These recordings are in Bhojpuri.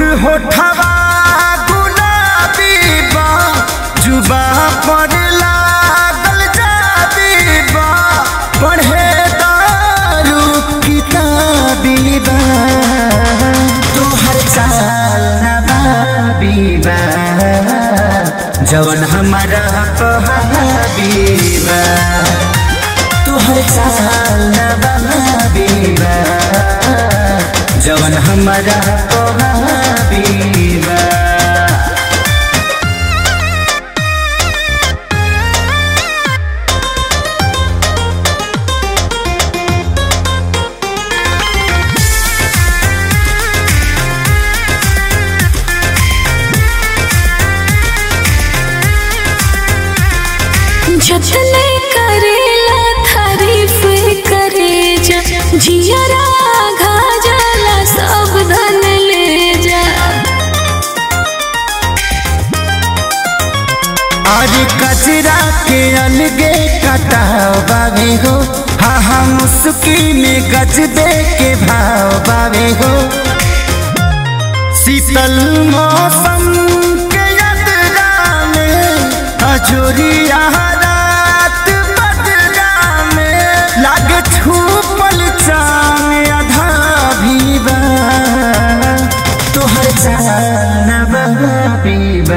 होठवा गुलाबी बा जुबा पर लागल जाबी बा पढ़े दारू किताबी बा तोहर चाल नबाबी बा जवन हमारा पहाबी बा तोहर चाल नबाबी बा जवन हमारा पहाबी बा जतने करेला तारीफ करे जा जियरा घा जाला सब धन ले जा आज कचरा के अलगे कटाव बावे हो हाँ हाँ मुस्की में गजबे के भाव बावे हो शीतल मौसम के यात्रा में अजोरिया रात बदरा में लागे छूपल चांद आधा भी बा तोहर चाल नबीबा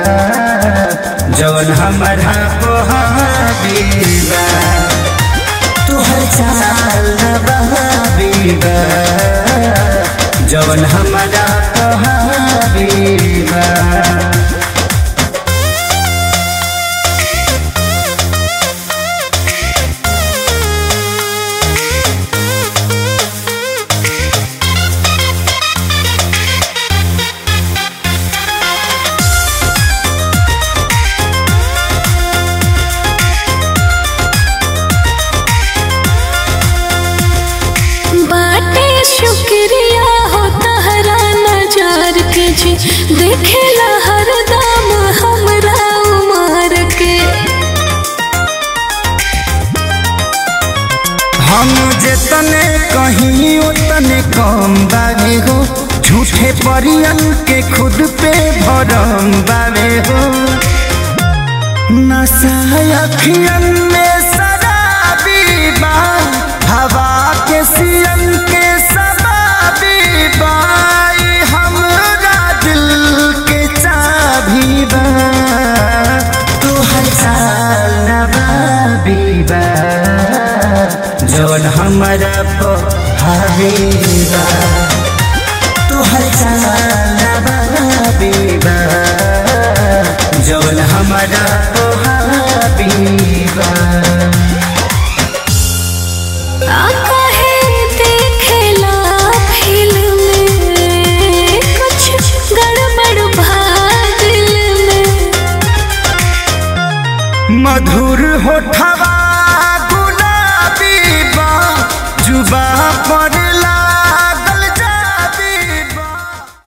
जवन हमारा पोहाबीबा तोहर चाल नबीबा जवन हमारा पोहाबीबा बाटे शुक्रिया हो तहरा नजार के जी देखेला हरदम हमरा उमर के हम जेतने कहीं उतने कम बावे हो झूठे परियन के खुद पे भरम बावे हो नशा अखियन में शराबी बा हवा के सियन के शबाबी बा ई हमरा दिल के चाबी बा तोहर चाल नबाबी बा जवन हमारा पहाबीबा तोहर चाल नबाबीबा जवन हमारा पहाबीबा आका है देखेला फिल्म में कुछ गड़बड़ भा दिल में मधुर होठवा गुलाबी बा जुबा पर ला